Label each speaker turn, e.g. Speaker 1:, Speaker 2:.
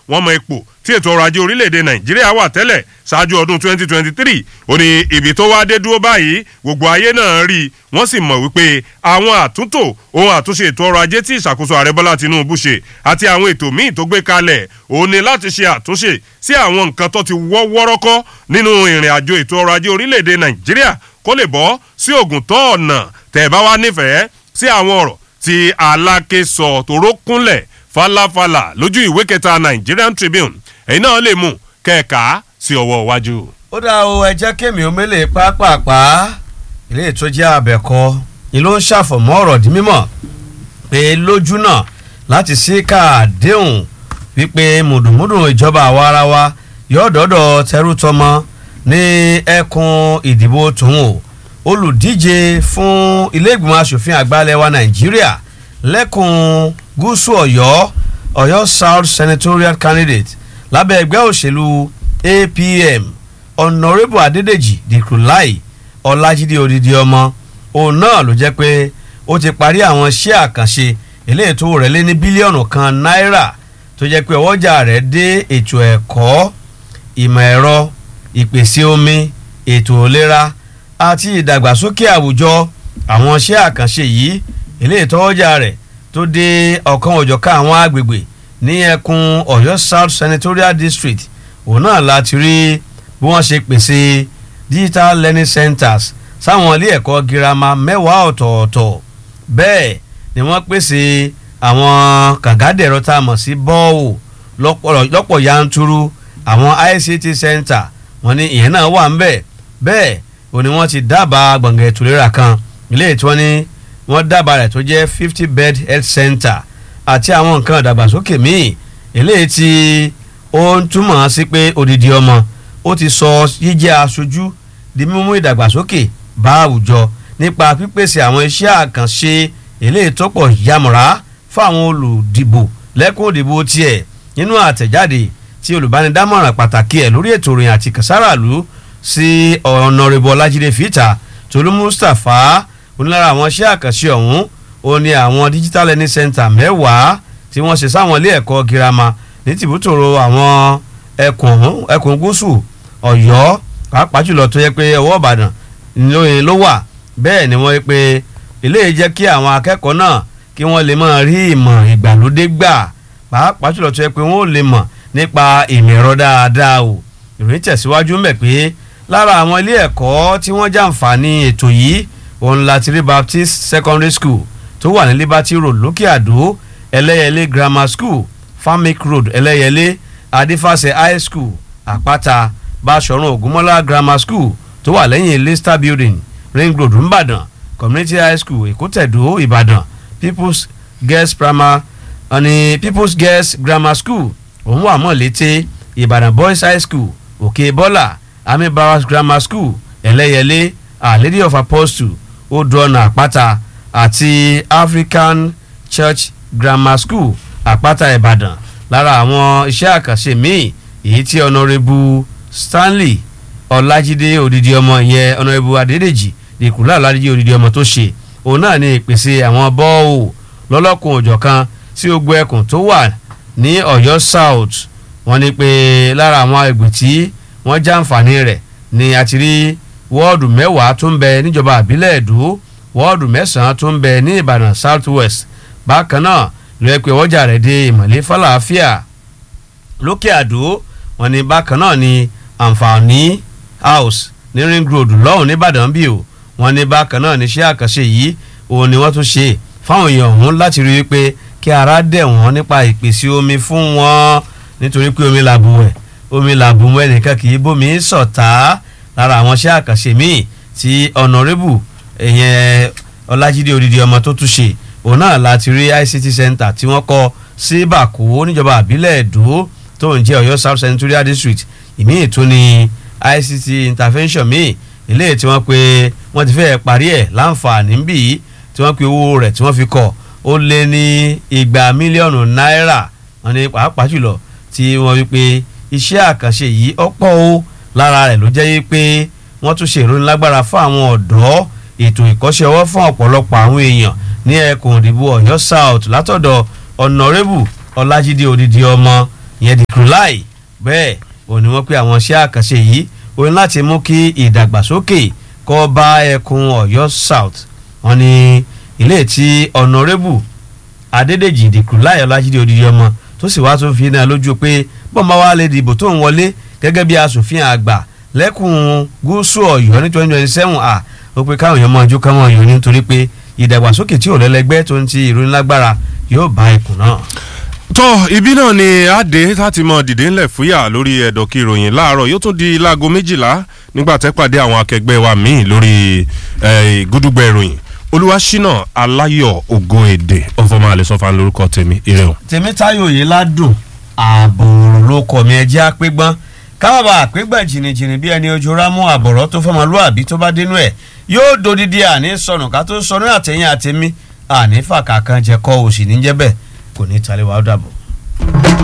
Speaker 1: wọ́n mọ ipò tí ètò ọrọ̀ ajé orílẹ̀-èdè nàìjíríà wà tẹ́lẹ̀ ṣáájú ọdún 2023 ó ní ibi tó wá dé dúró báyìí gbogbo ayé náà rí i wọ́n sì mọ̀ wípé àwọn àtúntò ohun àtúnṣe ètò ọrọ̀ ajé tí ìṣàkóso ààrẹ bọ́lá tinubu ṣe àti àwọn ètò míì tó gbé kalẹ̀ òun ni láti ṣe àtúnṣe sí àwọn nǹkan tó ti wọ́ wọ́rọ́kọ́ nínú ìrìn àjò ètò ọrọ̀ ajé orílẹ̀-èdè nàìjíríà kó lè bọ́ sí ògùn tó ọ̀nà tẹ̀ bá wá nífẹ̀ẹ́ sí àwọn ọ̀rọ̀ tí aláké sọ tòró kúnlẹ̀ falafala lójú ìwé kẹta Nigerian Tribune ẹ̀yin náà lè mú kẹ́ẹ̀ka sí ọwọ́ iwájú.
Speaker 2: ó dá o ẹ jẹ́ kémi omele pápápá ilé ètò jẹ́ abẹ́kọ ni ló ń ṣàfọ̀mọ́ ọ̀rọ̀ di mímọ̀ pé lójú náà láti sí káàdéhùn wípé mùdùmùdù ìjọba àwa ara wa yóò dọ́dọ̀ tẹrú tọmọ ní ẹkùn ìdìbò tòun o olùdíje fún ilé ìgbìmọ̀ asòfin àgbà ilẹ̀ wa nàìjíríà lẹ́kùn gúúsù ọ̀yọ́ ọ̀yọ́ south senatorial candidate lábẹ́ ẹgbẹ́ òṣèlú apm honourable adédèjì dìkrúláì ọlájídé odidi ọmọ òun náà ló jẹ́ pé ó ti parí àwọn iṣẹ́ àkànṣe eléyìí tó rẹ̀ lé ní bílíọ̀nù kan náírà tó jẹ́ pé ọwọ́jà rẹ̀ dé ètò ẹ̀kọ́ ìmọ̀ ẹ̀rọ ìpèsè omi ètò ìlera àti ìdàgbàsókè àwùjọ àwọn iṣẹ́ àkànṣe yìí eléyìí tọ́wọ́jà rẹ̀ tó dé ọ̀kan òjọ̀ká àwọn agbègbè ní ẹkùn ọ̀yọ́ south senatorial district òun náà láti rí bí wọ́n ṣe pèsè digital learning centers sáwọn ilé ẹ̀kọ́ girama mẹ́wàá ọ̀tọ̀ọ̀tọ̀ bẹ́ẹ̀ ni wọ́n pèsè àwọn kàngádẹ̀rọ tá a mọ̀ sí bọ́ọ̀wù lọ́pọ̀ yanturu àwọn ICT center wọ́n ní ìyẹn náà wà ń bẹ̀ bẹ́ẹ̀ ò ní wọ́n ti dábàá gbọ̀ngàn ètò ìlera kan ilé tí wọ́n ní wọ́n dábàá rẹ̀ tó jẹ́ fifty bed health center àti àwọn nǹkan ìdàgbàsókè míì eléyìí tí ó ń túmọ̀ sí pé odidi ọmọ ó ti sọ jíjẹ́ aṣojú di mímú ìdàgbàsókè bá àwùjọ nípa pípèsè àwọn iṣẹ́ àkànṣe eléyìí tó pọ̀ yamọ̀ra fáwọn olùdìbò lẹ́kùn òdìbò tiẹ̀ nínú àtẹ̀jáde tí olùbánidámọ̀ràn pàtàkì ẹ̀ lórí ètò ìròyìn àti kàsáràlú sí ọ̀nàrẹ́bù ọlájídé fìtà tolú mustapha onílára àwọn iṣẹ́ àkànṣe ọ̀hún ó ní àwọn digital learning center mẹ́wàá tí wọ́n ṣe sáwọn ilé ẹ̀kọ́ girama ní tìbútòrò àwọn ẹkùn ẹkùn gúúsù ọ̀yọ́ pàápàá jùlọ tó yẹ pé ọwọ́ ìbàdàn ló wà bẹ́ẹ̀ ni wọ́n yẹ pé eléyìí jẹ́ kí àwọn akẹ́kọ̀ọ́ náà kí wọ́n lè máa rí ìmọ̀ ìgbàlódé gbà pàápàá jùlọ tó yẹ pé wọ́n ò lè mọ̀ nípa ìmọ̀ ẹ̀rọ dáadáa o ìròyìn tẹ̀síwájú mẹ́ pé lára àwọn ilé ẹ̀kọ́ tí wọ́n jàǹfààní ètò yìí òun láti rí Baptist Secondary School tó wà ní Liberty Road lókè àdó ẹlẹ́yẹlé Grammar School Farmic Road ẹlẹ́yẹlé Adifase High School àpáta Báṣọ̀run Ògúnmọ́lá Grammar School tó wà lẹ́yìn Leicester Building Ring Road ńbàdàn Community High School Èkótẹ̀dó Ìbàdàn People's Girls Primary ọ̀nì People's Girls Grammar School òun wà mọ́ létí Ìbàdàn Boys High School Òkè Bọ́là Army Barracks Grammar School ẹlẹ́yẹlé Our Lady of Apostle odòọ̀nà àpáta àti African Church Grammar School àpáta Ìbàdàn lára àwọn iṣẹ́ àkànṣe míì èyí tí ọ̀nàrẹ́bù Stanley Ọlájídé odidi ọmọ ìyẹn ọ̀nàrẹ́bù Adédèjì ìkúlá Ọlájídé odidi ọmọ tó ṣe òun náà ní ìpèsè àwọn bọ́ọ̀wù lọ́lọ́kùn òjọ̀kan sí ogbó ẹkùn tó wà ní Ọ̀yọ́ South wọ́n ní pé lára àwọn ẹgbẹ́ tí wọ́n jàǹfààní rẹ̀ ni a ti rí wọ́ọ̀dù mẹ́wàá tó ń bẹ níjọba àbílẹ̀ Ẹ̀dó wọ́ọ̀dù mẹ́sàn-án tó ń bẹ ní Ìbàdàn South West bákan náà ló yẹ pé ọjà rẹ̀ dé ìmọ̀lẹ́ fàlàáfíà lókè àdó wọ́n ní bákan náà ni àǹfààní house ní Ring Road lọ́hùn nìbàdàn bí o wọ́n ní bákan náà ní iṣẹ́ àkànṣe yìí òun ni wọ́n tún ṣe fáwọn èèyàn ọ̀hún láti rí i pé kí ara dẹ̀ wọ́n nípa ìpèsè omi fún wọn nítorí pé omi làbù ẹ̀ omi làbù mọ́ ẹnìkan kì í bómi sọ̀tá lára àwọn iṣẹ́ àkànṣe míì tí ọ̀nàrẹ́bù ẹ̀yẹn ọlájídé odidi ọmọ tó tún ṣe òun náà láti rí ICT center tí wọ́n kọ́ sí bàkó níjọba àbílẹ̀ èdò tó ń jẹ́ ọ̀yọ́ south senatorial district ìmíì tó ní ICT intervention míì eléyìí tí wọ́n pe wọ́n ti fẹ́ parí ẹ̀ láǹfààní bí tí wọ́n pe owó rẹ̀ tí wọ́n fi kọ́ ó lé ní igba mílíọ̀nù náírà wọ́n ní pàápàá jùlọ tí wọ́n wí pé iṣẹ́ àkànṣe yìí ọ̀pọ̀ o lára rẹ̀ ló jẹ́ yí pé wọ́n tún ṣe ìrónilágbára fún àwọn ọ̀dọ́ ètò ìkọ́ṣẹ́ ọwọ́ fún ọ̀pọ̀lọpọ̀ àwọn èèyàn ní ẹkùn ìdìbò Ọ̀yọ́ South látọ̀dọ̀ ọ̀nàrẹ́bù Ọlájídé odidi ọmọ ìyẹn di July bẹ́ẹ̀ ò ní wọ́n pé àwọn iṣẹ́ àkànṣe yìí ó ní láti mú kí ìdàgbàsókè kó bá ẹkùn Ọ̀yọ́ South wọ́n ní ilé tí Honourable Adédèjì ìdìkú láyọ̀ lájídé odidi ọmọ tó sì wá tó fi náà lójú pé bọ́ǹbà wa lè dìbò tó ń wọlé gẹ́gẹ́ bí asòfin àgbà lẹ́kùn gúúsù Ọ̀yọ́ ní twenty twenty seven à ó pé káwọn èèyàn máa jó káwọn èèyàn nítorí pé ìdàgbàsókè tí ò lẹ́lẹ́gbẹ́ tó ń ti ìròyìn lágbára yóò bá ẹkùn náà.
Speaker 1: tó ibi náà ni adé láti mọ dìde ńlẹ̀ fúyà lórí ẹ̀dọ̀kì ìròyìn láàárọ̀ yóò tún di láago méjìlá nígbà tẹ́ pàdé àwọn akẹgbẹ́ wa míì lórí gúdúgbẹ́ ìròyìn olúwaṣínà aláyọ̀ ògo èdè ọ̀fọ̀mọ́ àlẹ́sọ̀fà lórúkọ tèmi ire o.
Speaker 2: tèmítáyò yìí ládùn ààbòrò ló kọ mi ẹjẹ àpégbọn kábàbà àpégbà jìnnìjìnnì bí ẹni ojú rámú àbọ̀rọ̀ tó fọmọlúàbí tó bá dénú ẹ̀ yóò dodidi àní sọnù ká tó sọnù àtẹ̀yìn àtẹ̀mí àní fàkà kan jẹ kọ́ òsì níjẹ́ bẹ́ẹ̀ kò ní talẹ̀ wàá dàbọ̀.